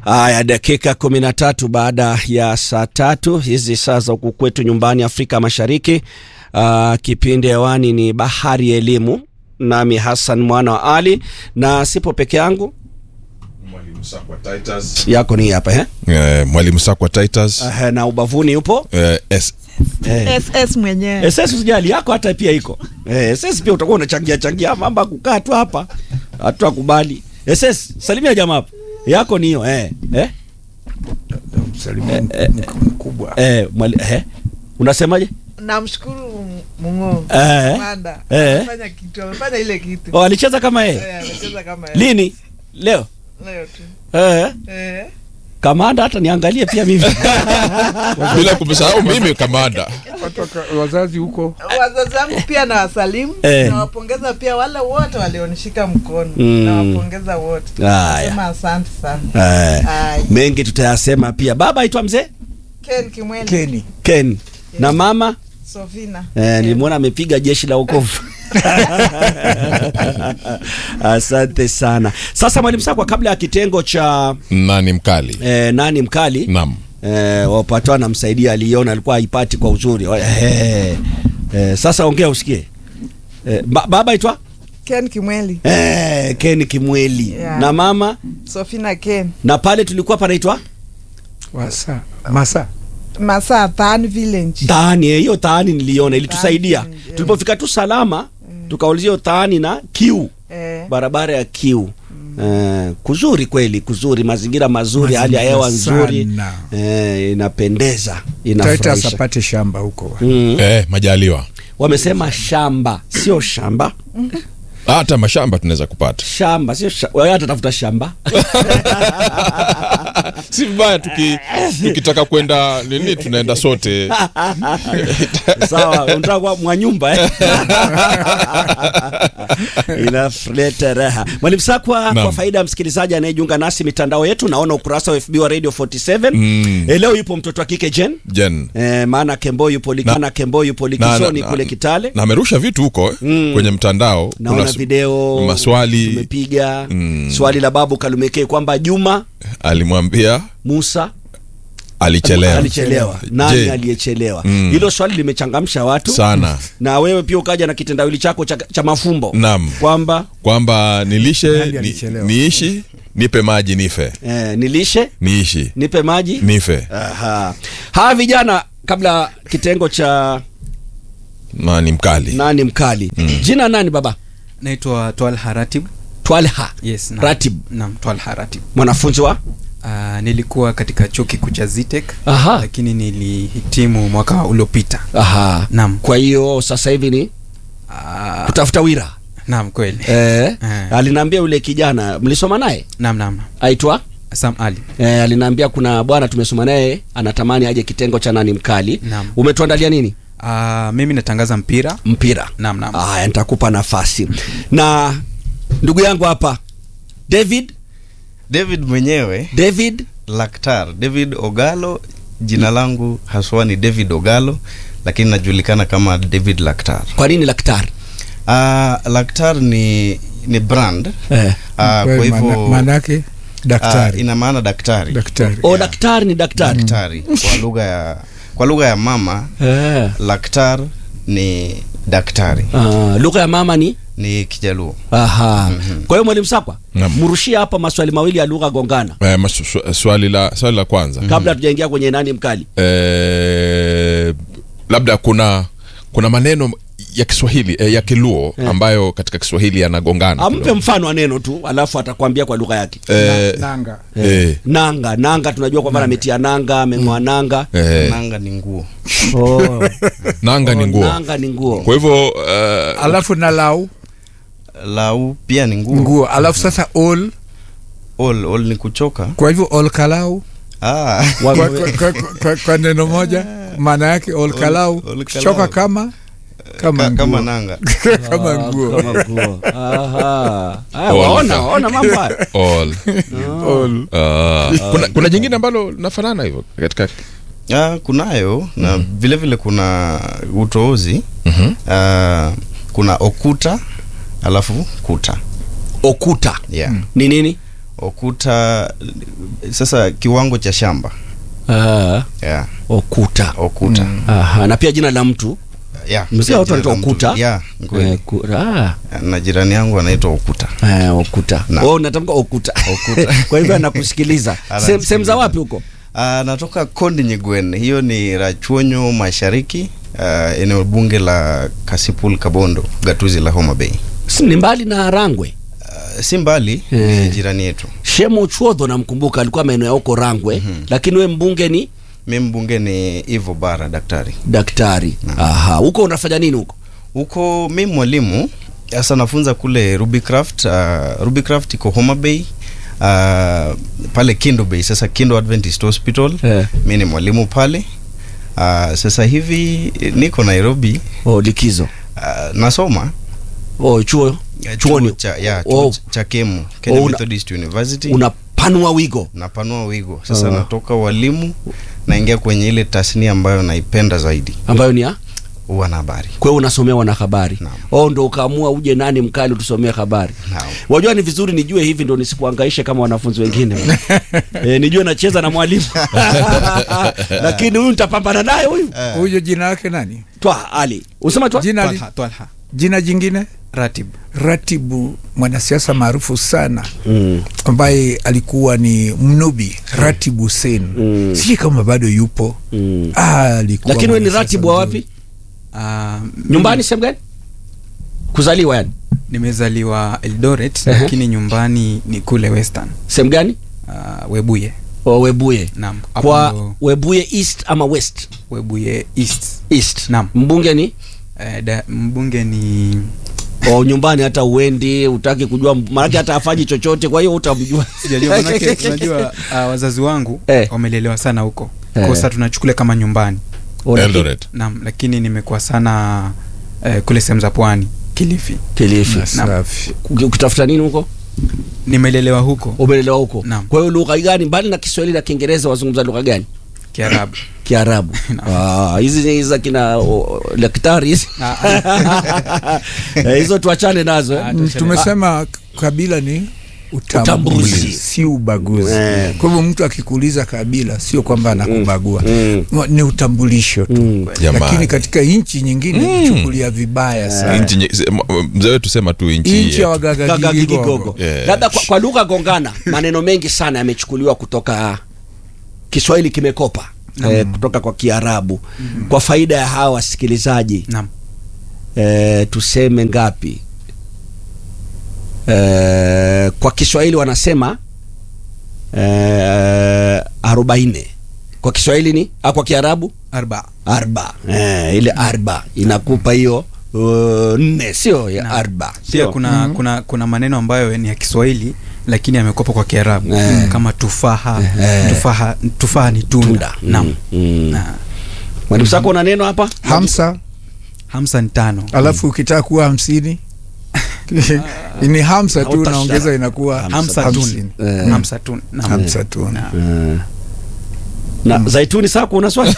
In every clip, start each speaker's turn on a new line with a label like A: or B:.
A: Haya, dakika kumi na tatu baada ya saa tatu hizi saa za huku kwetu nyumbani Afrika Mashariki. Uh, kipindi hewani ni Bahari ya Elimu, nami Hassan mwana wa Ali na sipo peke yangu,
B: Mwalimu Sakwa Titus.
A: yako ni hapa eh?
B: Eh, Mwalimu Sakwa Titus.
A: Uh, na ubavuni yupo
B: Eh, S.
A: eh.
C: SS mwenyewe
A: SS usijali, yako hata pia iko eh, SS pia utakuwa unachangia changia mambo ya kukaa tu hapa, hatukubali. SS salimia jamaa hapo, yako ni hiyo eh, eh?
D: Msalimia mkubwa.
A: Eh, mwali, eh? Unasemaje?
C: namshukuru Mungu
A: Eh.
C: Manda
A: Eh.
C: amefanya kitu amefanya ile kitu
A: Oh, alicheza kama yeye
C: Eh, amecheza kama yeye.
A: lini? Leo
C: leo tu
A: eh?
C: eh
A: Kamanda hata niangalie pia mimi
B: Bila kumsahau mimi kamanda.
D: Watu waka- wazazi huko
C: wazazi wangu pia na wasalimu
A: Eh.
C: nawapongeza pia wale wote walionishika mkono
A: Mm.
C: nawapongeza wote
A: Haya.
C: sema asante sana
A: eh,
C: Haya.
A: mengi tutayasema pia. Baba aitwa mzee
C: Ken Kimweli
D: Keni
A: Ken na mama
C: Sofina
A: eh, nilimwona amepiga jeshi la wokovu. Asante sana. Sasa mwalimu Sakwa, kabla ya kitengo cha
B: Nani mkali?
A: eh, nani mkali
B: Naam.
A: eh, wapatwa namsaidia, aliona alikuwa haipati kwa uzuri eh, eh, sasa ongea usikie eh, ba, baba aitwa
C: Ken Kimweli
A: eh, Ken Kimweli
C: Yeah.
A: na mama
C: Sofina Ken
A: na pale tulikuwa panaitwa
D: wasa masa
C: Masaa Than Village
A: taani eh, hiyo taani niliona ilitusaidia
C: Taani, eh.
A: tulipofika tu salama tukaulizia hiyo taani na kiu
C: eh,
A: barabara ya kiu eh, kuzuri kweli kuzuri mazingira mazuri hali ya hewa
D: Mazingira
A: nzuri
D: sana.
A: eh, inapendeza
D: Titus
A: inafurahisha
D: apate shamba huko
A: mm.
B: Eh, majaliwa.
A: wamesema shamba sio shamba
B: Hata mashamba tunaweza kupata.
A: shamba sio sha- wewe hata tafuta shamba
B: Si vibaya tuki, tukitaka kwenda nini tunaenda sote.
A: sawa unataka kuwa mwanyumba eh? inaleta raha mwalimu sakwa kwa
B: Naam.
A: faida ya msikilizaji anayejiunga nasi mitandao yetu naona ukurasa wa fb wa radio 47
B: Mm.
A: Eh, leo yupo mtoto wa kike jen
B: Jen.
A: Eh, maana kembo yupo Lik-
B: Na-
A: maana kembo yupo
B: Na- na-
A: likisoni
B: na-
A: kule kitale
B: Na amerusha vitu huko eh,
A: Mm.
B: kwenye mtandao.
A: naona
B: s-
A: video
B: maswali
A: tumepiga
B: Mm.
A: swali la babu kalumekee kwamba juma
B: alimwambia
A: musa
B: alichelewa.
A: alichelewa nani
B: Je,
A: aliyechelewa
B: Mm.
A: hilo swali limechangamsha watu
B: sana
A: na wewe pia ukaja na kitendawili chako cha, cha mafumbo
B: Naam.
A: kwamba
B: kwamba nilishe
D: Nani
B: ni,
D: alichelewa?
B: niishi nipe maji nife
A: eh, nilishe
B: niishi
A: nipe maji
B: nife
A: Aha. hawa vijana kabla kitengo cha
B: nani mkali
A: nani mkali jina nani baba
E: naitwa Twalha Ratib.
A: twalha
E: Yes, naam.
A: Ratib.
E: Naam, Twalha Ratib.
A: mwanafunzi wa
E: Uh, nilikuwa katika chuo kikuu cha Zitek
A: Aha.
E: lakini nilihitimu mwaka uliopita.
A: Aha.
E: Naam.
A: kwa hiyo sasa hivi ni
E: Uh,
A: kutafuta wira
E: naam kweli.
A: eh,
E: Eh.
A: aliniambia yule kijana mlisoma naye
E: Naam naam.
A: aitwa
E: Sam Ali.
A: eh, aliniambia kuna bwana tumesoma naye anatamani aje kitengo cha nani mkali
E: Naam.
A: umetuandalia nini
E: Uh, mimi natangaza mpira.
A: mpira
E: Naam naam.
A: haya nitakupa nafasi na ndugu yangu hapa david
F: David mwenyewe
A: david
F: Laktar, David Ogalo. Jina langu haswa ni David Ogalo, lakini najulikana kama David Laktar.
A: kwa nini daktari
F: Uh, Laktar ni ni brand
A: eh.
F: uh, kwa
D: Kwa
F: hivyo
D: maana- maanake
F: uh,
D: daktari
F: ina maana daktari
D: daktari
A: o daktari ni daktari
F: daktari kwa lugha ya kwa lugha ya mama
A: eh.
F: Laktar ni daktari
A: Ah, lugha ya mama ni
F: ni Kijaluo.
A: aha kwa hiyo mwalimu sakwa
B: Naam.
A: mrushie hapa maswali mawili ya lugha gongana
B: eh, masu- swa- swali la swali la kwanza
A: kabla hatujaingia kwenye nani mkali
B: eh, labda kuna kuna maneno ya Kiswahili eh, ya Kiluo ambayo katika Kiswahili yanagongana
A: ampe
B: kidogo.
A: mfano wa neno tu alafu atakwambia kwa lugha yake
B: eh,
D: nanga
B: eh,
A: nanga nanga tunajua kwamba ametia nanga ameng'oa nanga
B: eh,
F: Nanga ni nguo.
A: oh.
B: nanga ni nguo
A: nanga ni nguo
B: kwa hivyo eh,
D: alafu na lau
F: Lau pia ni nguo.
D: nguo alafu sasa all
F: All, all ni kuchoka.
D: kwa hivyo all kalau
F: Ah.
A: Wa-
D: kwa, kwa, kwa, kwa, kwa neno moja maana yake all kalau
F: all kalau.
D: choka kama kama
F: Ka-
D: nguo
F: kama nanga.
D: kama
A: Ah,
D: nguo
A: kama nguo. Aha. Aya,
B: All.
A: waona waona mambo hayo
B: all
D: all
B: Ah, kuna, kuna jingine ambalo nafanana hivyo katika
F: Ah, kunayo na vile vile kuna utoozi
B: Mhm.
F: Ah, kuna okuta alafu kuta
A: okuta
F: yeah.
A: ni nini
F: okuta sasa kiwango cha shamba
A: Ah,
F: yeah.
A: okuta
F: okuta
A: Aha, na pia jina la mtu
F: yeah.
A: Mzee watu wanaitwa
F: Jina la mtu.
A: Okuta?
F: yeah, kweli.
A: Eh, ku- ah,
F: na jirani yangu anaitwa okuta
A: eh, okuta
F: Na.
A: oh, natamka okuta
F: Okuta.
A: kwa hivyo anakusikiliza
F: Anasikiliza.
A: Sem- sehemu za wapi huko
F: Ah, natoka kondi nyigwen hiyo ni rachuonyo mashariki uh, eneo bunge la kasipul kabondo gatuzi la homa bay
A: Si ni mbali na rangwe
F: uh, si mbali
A: Eh.
F: ni jirani yetu
A: shemo chuodho namkumbuka alikuwa maeneo ya huko rangwe lakini we mbunge ni
F: mi mbunge ni ivo bara daktari
A: daktari aha huko unafanya nini huko
F: huko mi mwalimu sasa nafunza kule rubycraft uh, rubycraft iko homa bay uh, pale kindo bay sasa kindo adventist hospital
A: Eh.
F: mi ni mwalimu pale uh, sasa hivi eh, niko nairobi
A: oh, likizo
F: uh, nasoma
A: oh, chuo
F: Ya,
A: chuoni
F: chuo cha, ya, chuo
A: Oh.
F: cha kemu Kenya
A: Oh, una-
F: Methodist University
A: unapanua wigo
F: napanua wigo sasa
A: Ah.
F: natoka walimu naingia kwenye ile tasnia ambayo naipenda zaidi
A: ambayo ni ya
F: wanahabari
A: kwa hiyo unasomea wanahabari
F: Naam.
A: oh, ndo ukaamua uje nani mkali utusomee habari
F: Naam.
A: wajua ni vizuri nijue hivi ndo nisikuangaishe kama wanafunzi wengine e, nijue nacheza na mwalimu lakini huyu nitapambana naye huyu
D: huyo jina yake nani
A: twa ali usema twa
D: jina, li,
E: Twalha, Twalha.
D: jina jingine
E: Ratib.
D: ratibu mwanasiasa maarufu sana
A: mm.
D: ambaye alikuwa ni mnubi ratibu sen
A: Mm.
D: sijui kama bado yupo
A: Mm.
D: ah, alikuwa
A: lakini we ni
D: mwanasiasa
A: ratibu wa
D: mzuri.
A: wapi
E: Ah,
A: nyumbani sehemu gani kuzaliwa yani
E: nimezaliwa Eldoret
A: Ehe.
E: lakini nyumbani ni kule Western.
A: sehemu gani
E: Ah, Webuye.
A: o webuye
E: Naam. Hapo
A: kwa
E: ndo
A: webuye east ama west
E: Webuye East.
A: east
E: Naam.
A: mbunge ni
E: Eh, da, mbunge ni
A: o nyumbani hata uendi utaki kujua maanake hata afanyi chochote kwa hiyo utamjua
E: sijajua manake unajua uh, wazazi wangu
A: Eh.
E: wamelelewa sana huko
A: Eh.
E: kosa tunachukulia kama nyumbani
A: O, lakini-
B: Eldoret.
E: naam lakini nimekuwa sana eh, kule sehemu za pwani kilifi
A: kilifi
D: Na safi.
A: Uki- ukitafuta nini huko
E: nimelelewa huko
A: umelelewa huko
E: Naam.
A: kwa hiyo lugha gani mbali na kiswahili na kiingereza wazungumza lugha gani
E: kiarabu
A: kiarabu Ah, hizi ni za kina o, daktari hizi Eh, hizo tuachane nazo eh.
E: Ah,
D: Mm, tumesema kabila ni utambuzi,
A: Utambuzi.
D: si ubaguzi
A: Eh.
D: kwa hivyo mtu akikuuliza kabila sio kwamba anakubagua
A: Mm.
D: ni utambulisho tu
A: Mm.
B: Jamani.
D: lakini katika nchi nyingine chukulia vibaya sana
B: Nchi nye- se- m- mzee wetu sema tu nchi
D: nchi ya
B: yetu.
D: wagagagigogo
A: Gagagigogo.
B: Yeah.
A: labda kwa, kwa lugha gongana maneno mengi sana yamechukuliwa kutoka kiswahili kimekopa eh, kutoka kwa kiarabu kwa faida ya hawa wasikilizaji
E: naam
A: eh, tuseme ngapi eh, kwa kiswahili wanasema eh, arobaini kwa kiswahili ni ah, kwa kiarabu
E: arba
A: arba eh, ile arba inakupa hiyo uh, nne sio ya
E: Naam.
A: arba
E: pia
A: sio?
E: kuna, kuna kuna maneno ambayo ni ya kiswahili lakini yamekopa kwa kiarabu
A: Eh.
E: kama tufaha
A: Eh.
E: tufaha tufaha ni tunda,
A: Tunda.
E: naam
A: Mm, mm.
E: Na,
A: mwalimu sako una neno hapa
D: hamsa
E: hamsa ni tano
D: alafu ukitaka kuwa hamsini ni hamsa tu
A: Hautasha-
D: unaongeza inakuwa
E: hamsa
D: hamsini.
E: tun
A: Eh.
E: hamsa tun naam.
D: hamsa tu
E: Naam.
A: Eh. na zaituni sako una swali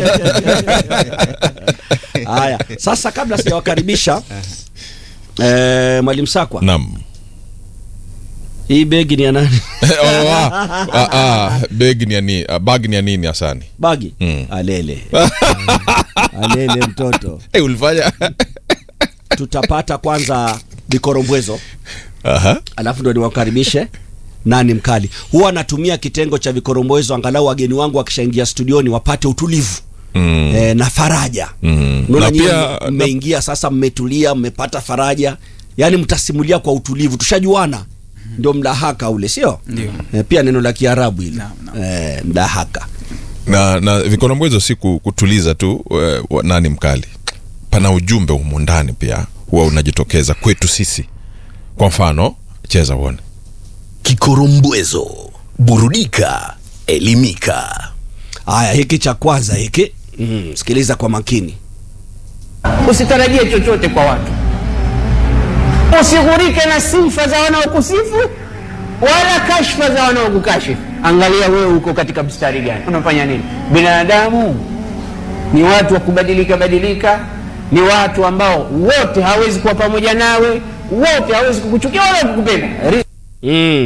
A: haya sasa kabla sijawakaribisha eh, mwalimu sakwa
B: Naam.
A: hii begi ni ya nani
B: Oh, ah, ah, ah, begi ni ya nini? ah, bag ni ya nini Hasani?
A: bagi
B: Mm.
A: alele alele mtoto
B: Eh, ulifanya
A: tutapata kwanza vikorombwezo
B: Aha.
A: alafu ndo niwakaribishe nani mkali huwa natumia kitengo cha vikorombwezo angalau wageni wangu wakishaingia studioni wapate utulivu
B: Mm.
A: e, na faraja
B: Mm.
A: Unaona
B: Na
A: nyinyi
B: pia- na-
A: mmeingia sasa mmetulia mmepata faraja yaani mtasimulia kwa utulivu tushajuana ndio mdahaka ule sio
E: Ndio.
A: e, pia neno la kiarabu ile
E: Naam, naam.
A: e, mdahaka
B: na na vikorombwezo si ku- kutuliza tu eh, wa- nani mkali pana ujumbe humu ndani pia huwa unajitokeza kwetu sisi kwa mfano cheza uone
G: Kikorombwezo, burudika, elimika.
A: haya hiki cha kwanza hiki mm, sikiliza kwa makini
H: Usitarajie chochote kwa watu, usighurike na sifa za wanaokusifu wala kashfa za wanaokukashifu. Angalia wewe uko katika mstari gani, unafanya nini? Binadamu ni watu wa kubadilika badilika, ni watu ambao wote hawezi kuwa pamoja nawe, wote hawezi kukuchukia wala kukupenda. Ri-
A: mm.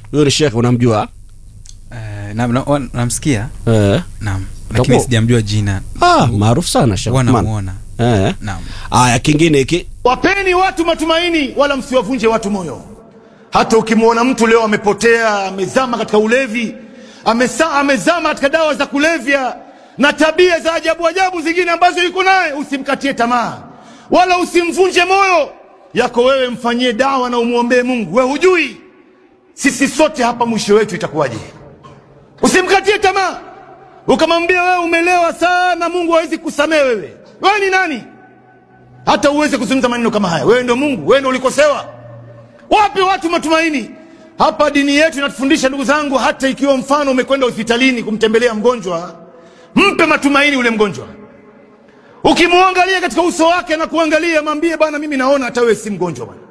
A: huyo ni shekhe unamjua
E: Eh, na- na- wa- namsikia
A: eh.
E: naam lakini
A: Utakuwa-
E: sijamjua jina
A: ah, maarufu sana Sheikh
E: huwa
A: Uthman.
E: namuona
A: eh.
E: naam
A: aya kingine hiki
I: Wapeni watu matumaini, wala msiwavunje watu moyo. Hata ukimwona mtu leo amepotea, amezama katika ulevi, amesa, amezama katika dawa za kulevya na tabia za ajabu ajabu zingine ambazo yuko naye, usimkatie tamaa wala usimvunje moyo. Yako wewe mfanyie dawa na umwombee Mungu. We hujui sisi sote hapa mwisho wetu itakuwaje. Usimkatie tamaa, ukamwambia wewe umelewa sana, Mungu hawezi kusamehe wewe. Wewe ni nani? hata uweze kuzungumza maneno kama haya. Wewe ndio Mungu, wewe ndio ulikosewa. Wape watu matumaini. Hapa dini yetu inatufundisha ndugu zangu, hata ikiwa mfano umekwenda hospitalini kumtembelea mgonjwa, mpe matumaini ule mgonjwa. Ukimwangalia katika uso wake na kuangalia, mwambie bwana, mimi naona hata wewe si mgonjwa bwana.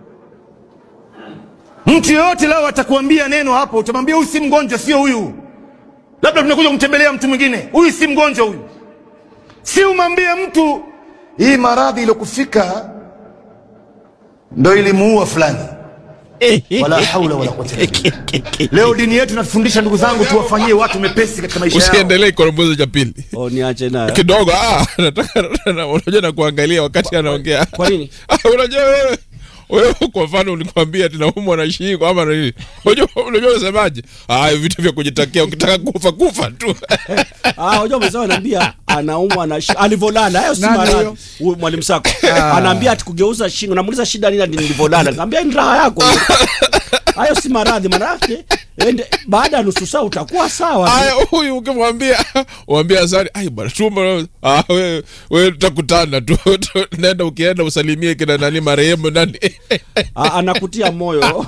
I: Mtu yeyote leo atakuambia neno hapo, utamwambia huyu si mgonjwa, sio huyu. Labda tunakuja kumtembelea mtu mwingine, huyu si mgonjwa huyu. Si umwambie mtu hii maradhi iliyokufika ndo ilimuua fulani. Wala haula wala quwwata illa billah. Leo dini yetu inatufundisha ndugu zangu, tuwafanyie watu mepesi katika maisha yao.
B: usiendelee korombozo cha pili
A: oh, niache nayo
B: kidogo ah, nataka na- unajua na kuangalia wakati anaongea
A: kwa nini?
B: Ah, unajua wewe wewe kwa mfano ulikwambia tunaumwa na shingo ama na nini unajua unajua unasemaje ah vitu vya kujitakia ukitaka kufa kufa tu
A: Ah, unajua mwenzao anaambia anaumwa na shi- alivyolala. Hayo si
D: Nani
A: maradhi.
D: huyo?
A: Huyu mwalimu Sako. Anaambia ati kugeuza shingo. Namuuliza shida nini ati nilivyolala. Nikamwambia ni raha yako. Hayo si maradhi maana yake. Ende baada ya nusu saa utakuwa sawa.
B: aya huyu ukimwambia mwambia asani ai bwana tumbo ah wewe wewe tutakutana tu tu- nenda ukienda usalimie kina nani marehemu nani
A: A- anakutia moyo.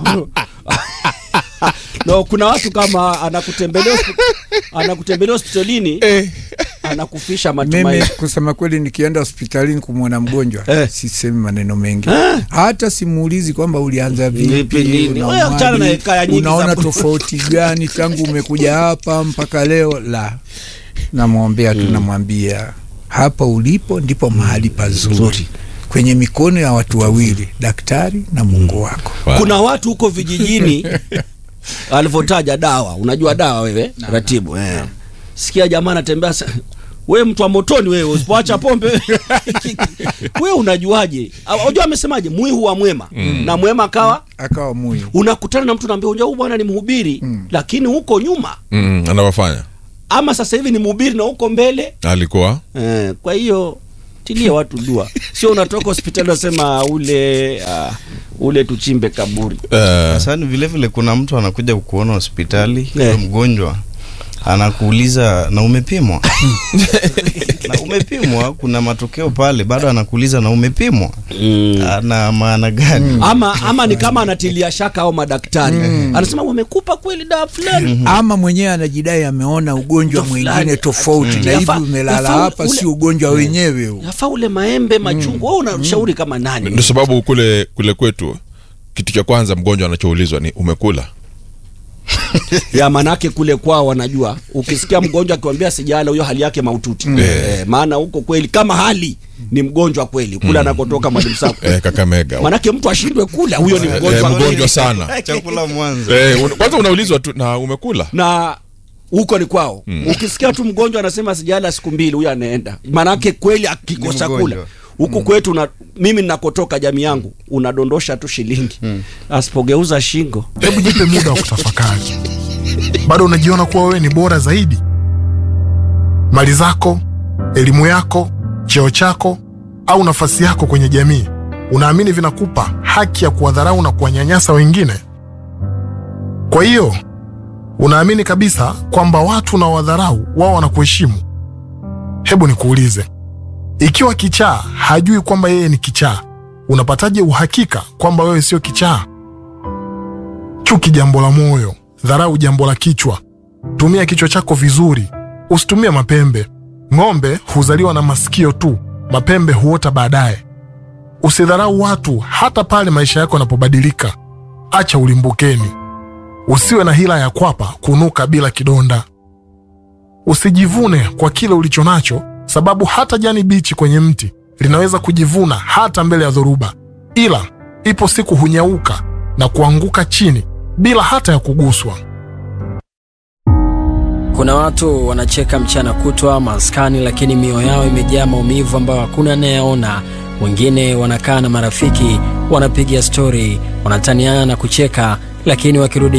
A: No, kuna watu kama anakutembelea hospi- anakutembelea hospitalini
B: eh
A: anakufisha
D: mimi
A: matumaini.
D: kusema kweli nikienda hospitalini kumwona mgonjwa
A: Eh.
D: sisemi maneno mengi
A: Eh.
D: hata simuulizi kwamba ulianza
A: Vipi
D: vipi
A: lini? Wewe
D: unaumwaje,
A: achana na hekaya nyingi
D: unaona
A: za-
D: tofauti gani tangu umekuja hapa mpaka leo la namwombea tu namwambia hapa ulipo ndipo mahali pazuri kwenye mikono ya watu wawili daktari na mungu wako
A: kuna watu huko vijijini alivyotaja dawa unajua dawa wewe ratibu eh. sikia jamaa anatembea sa- wewe mtu wa motoni wewe usipoacha pombe wewe unajuaje Au- unajua amesemaje mwihu wa mwema na mwema akawa
D: akawa muyu
A: unakutana na mtu naambia unajua huyu bwana ni mhubiri lakini huko nyuma
B: mm, anawafanya
A: ama sasa hivi ni mhubiri na huko mbele
B: alikuwa
A: eh, kwa hiyo tilie watu dua sio unatoka hospitali unasema ule uh, ule tuchimbe kaburi
B: eh,
F: Sasa vile vile kuna mtu anakuja kukuona hospitali
A: Eh.
F: yeah. mgonjwa anakuuliza na umepimwa na umepimwa kuna matokeo pale bado anakuuliza na umepimwa
A: mm.
F: ana maana gani
A: ama ama ni kama anatilia shaka au madaktari anasema wamekupa kweli dawa fulani
D: ama mwenyewe anajidai ameona ugonjwa
A: Fulani.
D: mwingine tofauti
A: Mm.
D: na hivi
A: Yafa-
D: umelala
A: yafa
D: hapa
A: ule-
D: si ugonjwa wenyewe huu
A: yafaa ule maembe machungwa wewe unashauri kama nani
B: ndio sababu kule kule kwetu kitu cha kwanza mgonjwa anachoulizwa ni umekula
A: ya manake kule kwao wanajua ukisikia mgonjwa akiwambia sijala huyo hali yake maututi eh, maana huko kweli kama hali ni mgonjwa kweli kule anakotoka mwalimu sako
B: eh, kakamega
A: manake mtu ashindwe kula huyo ni
B: eh,
A: mgonjwa
B: mgonjwa
A: kweli.
B: sana
F: chakula mwanzo
B: eh, un- kwanza unaulizwa tu na umekula
A: na huko ni kwao ukisikia tu mgonjwa anasema sijala siku mbili huyo anaenda manake kweli akikosa
F: Ni
A: kula
F: mgonjwa.
A: huku kwetu na, mimi ninakotoka jamii yangu unadondosha tu shilingi asipogeuza shingo
J: hebu jipe muda wa kutafakari bado unajiona kuwa wewe ni bora zaidi mali zako elimu yako cheo chako au nafasi yako kwenye jamii unaamini vinakupa haki ya kuwadharau na kuwanyanyasa wengine kwa hiyo unaamini kabisa kwamba watu na wadharau wao wanakuheshimu hebu nikuulize ikiwa kichaa hajui kwamba yeye ni kichaa unapataje uhakika kwamba wewe sio kichaa chuki jambo la moyo dharau jambo la kichwa tumia kichwa chako vizuri usitumie mapembe ng'ombe huzaliwa na masikio tu mapembe huota baadaye usidharau watu hata pale maisha yako yanapobadilika acha ulimbukeni usiwe na hila ya kwapa kunuka bila kidonda usijivune kwa kile ulicho nacho sababu hata jani bichi kwenye mti linaweza kujivuna hata mbele ya dhoruba ila ipo siku hunyauka na kuanguka chini bila hata ya kuguswa.
K: Kuna watu wanacheka mchana kutwa maskani, lakini mioyo yao imejaa maumivu ambayo hakuna anayeona. Wengine wanakaa na marafiki, wanapiga stori, wanataniana na kucheka, lakini wakirudi